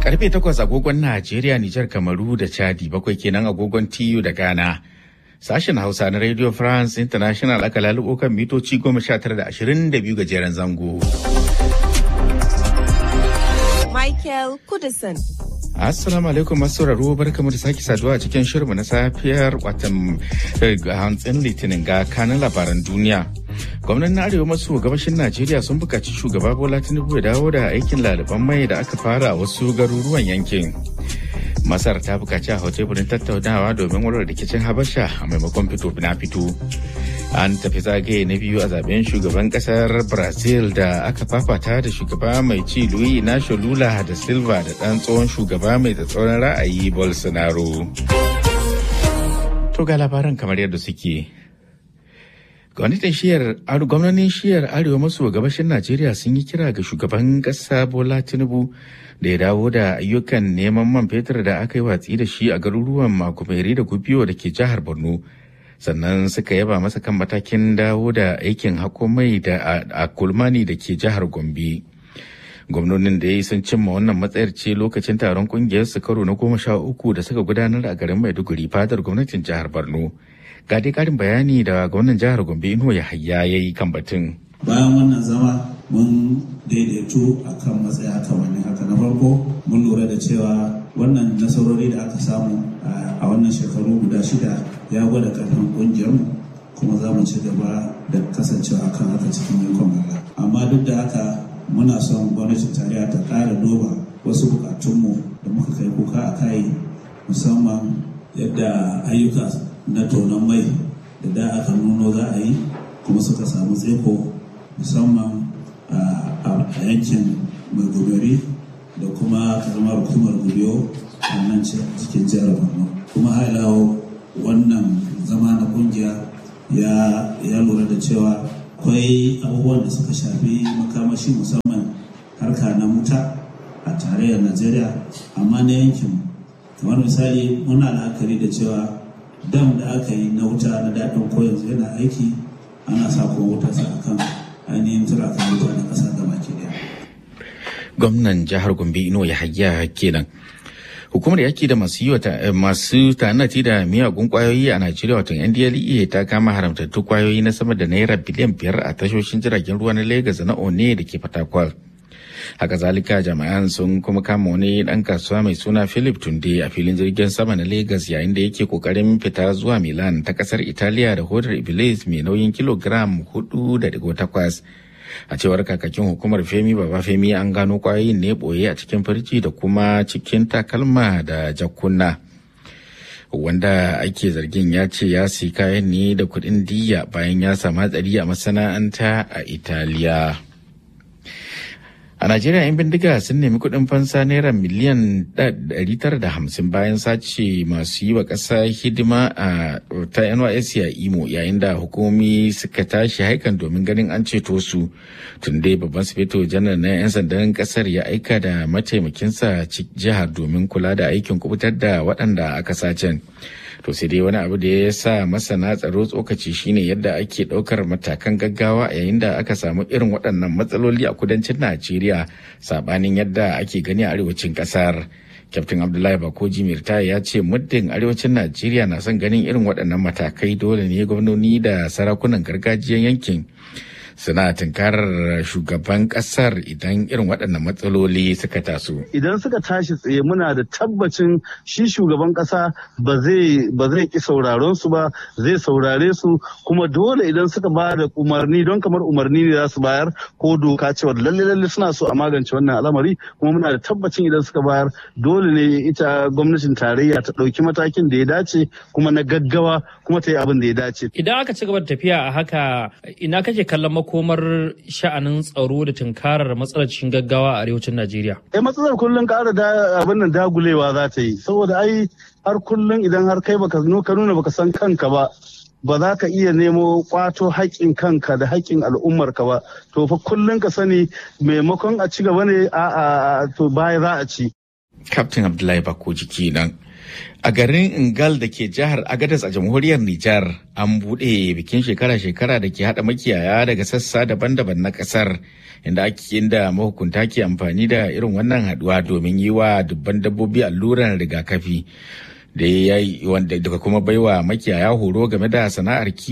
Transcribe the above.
Karfe takwas agogon Najeriya, Nijar, Kamaru da Chadi bakwai kenan agogon TU da Ghana. Sashen Hausa na Radio France International aka lalubo kan mitoci goma sha tara da ashirin da biyu gajeren zango. Michael Kudison. Assalamu alaikum masu sauraro barkamu da sake saduwa a cikin shirinmu na safiyar watan hantsin litinin ga kanin labaran duniya. Gwamnan arewa maso gabashin Najeriya sun buƙaci shugaba Bola Tinubu ya dawo da aikin laliban mai da aka fara a wasu garuruwan yankin. Masar ta buƙaci a teburin tattaunawa domin warware rikicin Habasha a maimakon fito na fito. An tafi zagaye na biyu a zaben shugaban kasar Brazil da aka fafata da shugaba mai ci Luis Inacio Lula da Silva da ɗan tsohon shugaba mai tsatsauran ra'ayi Bolsonaro. To ga labaran kamar yadda suke. Gwamnatin shiyar gwamnonin shiyar arewa maso gabashin Najeriya sun yi kira ga shugaban ƙasa Bola Tinubu da ya dawo da ayyukan neman man fetur da aka yi watsi da shi a garuruwan Makumeri da Gubiyo da ke jihar Borno. Sannan suka yaba masa kan matakin dawo da aikin hako mai da a kulmani da ke jihar Gombe. Gwamnonin da ya yi sun cimma wannan matsayar ce lokacin taron kungiyar su karo na goma sha uku da suka gudanar a garin Maiduguri fadar gwamnatin jihar Borno. ga dai karin bayani da gwamnan jihar gombe ino ya hayya ya yi kan batun bayan wannan zama mun daidaito a kan matsaya kamar haka na farko mun lura da cewa wannan nasarori da aka samu a wannan shekaru guda shida ya gwada karfin kungiyarmu kuma za mu ci gaba da kasancewa akan haka cikin yankon Allah amma duk da haka muna son gwamnatin tarayya ta ƙara duba wasu bukatunmu da muka kai kuka a kai musamman yadda ayyuka na tonon mai da da aka nuno za a yi kuma suka samu tseko musamman a yankin mai goberi da kuma karamar hukumar gubiyo a nan cikin jihar borno kuma hailawo wannan zama na kungiya ya lura da cewa akwai abubuwan da suka shafi makamashi musamman harka na wuta a tarayyar najeriya amma na yankin kamar misali muna la'akari da cewa dam da aka yi na wuta na daɗin ko yanzu yana aiki ana sa kuma wuta sa akan ainihin turakan wuta na ƙasa gaba ke daya. Gwamnan jihar Gombe Ino ya hayya kenan. Hukumar yaki da masu yi masu tanati da miyagun kwayoyi a Najeriya wato NDLEA ta kama haramtattu kwayoyi na sama da naira biliyan biyar a tashoshin jiragen ruwa na Legas na One da ke Fatakwal. haka zalika jami'an sun kuma kama wani dan kasuwa mai suna philip tunde a filin jirgin sama na lagos yayin da yake kokarin fita zuwa milan ta kasar italiya da hodar iblis mai nauyin kilogram 4.8 a cewar kakakin hukumar femi baba femi an gano kwayoyin ne boye a cikin firji da kuma cikin takalma da jakuna wanda ake zargin ya ce ya si kayan ne da kuɗin diya bayan ya samu hatsari a masana'anta a italiya A Najeriya 'yan bindiga sun nemi kuɗin fansa naira miliyan 950 bayan sace masu yi wa ƙasa hidima a ta NYSC a Imo yayin da hukumomi suka tashi haikan domin ganin an ceto su. Tun dai babban sufeto janar na 'yan sandan ƙasar ya aika da mataimakinsa jihar domin kula da aikin kubutar da waɗanda aka sacen. to sai dai wani abu da ya sa masana tsaro tsokaci shine yadda ake ɗaukar matakan gaggawa yayin da aka samu irin waɗannan matsaloli a kudancin najeriya sabanin yadda ake gani a arewacin ƙasar kyaftin abdullahi bakoji mirta ya ce muddin arewacin najeriya na son ganin irin waɗannan matakai dole ne gwamnoni da sarakunan gargajiyar yankin suna tunkarar shugaban kasar idan irin waɗannan matsaloli suka taso. Idan suka tashi tsaye muna da tabbacin shi shugaban ƙasa ba zai ba zai ki sauraron su ba zai saurare su kuma dole idan suka ba da umarni don kamar umarni ne za su bayar ko doka cewa lalle lalle suna so a magance wannan al'amari kuma muna da tabbacin idan suka bayar dole ne ita gwamnatin tarayya ta ɗauki matakin da ya dace kuma na gaggawa kuma ta yi abin da ya dace. Idan aka ci gaba da tafiya a haka ina kake kallon makomar sha'anin tsaro da tunkarar matsalar cikin gaggawa a arewacin Najeriya? Eh matsalar kullum ƙara da abin nan dagulewa za ta yi saboda ai har kullum idan har kai baka ka nuna baka san kanka ba ba za ka iya nemo kwato haƙƙin kanka da haƙƙin al'ummarka ba to fa kullum ka sani maimakon a ci gaba ne a to baya za a ci. Captain Abdullahi Bako jiki nan. A garin Ingal da ke jihar Agadas a jamhuriyar Nijar an buɗe bikin shekara-shekara da ke haɗa makiyaya daga sassa daban-daban na ƙasar inda ake inda mahukunta ke amfani da irin wannan haɗuwa domin yi wa dubban dabbobi alluran rigakafi da ya yi wanda daga kuma baiwa makiyaya horo game da sana'ar kiwo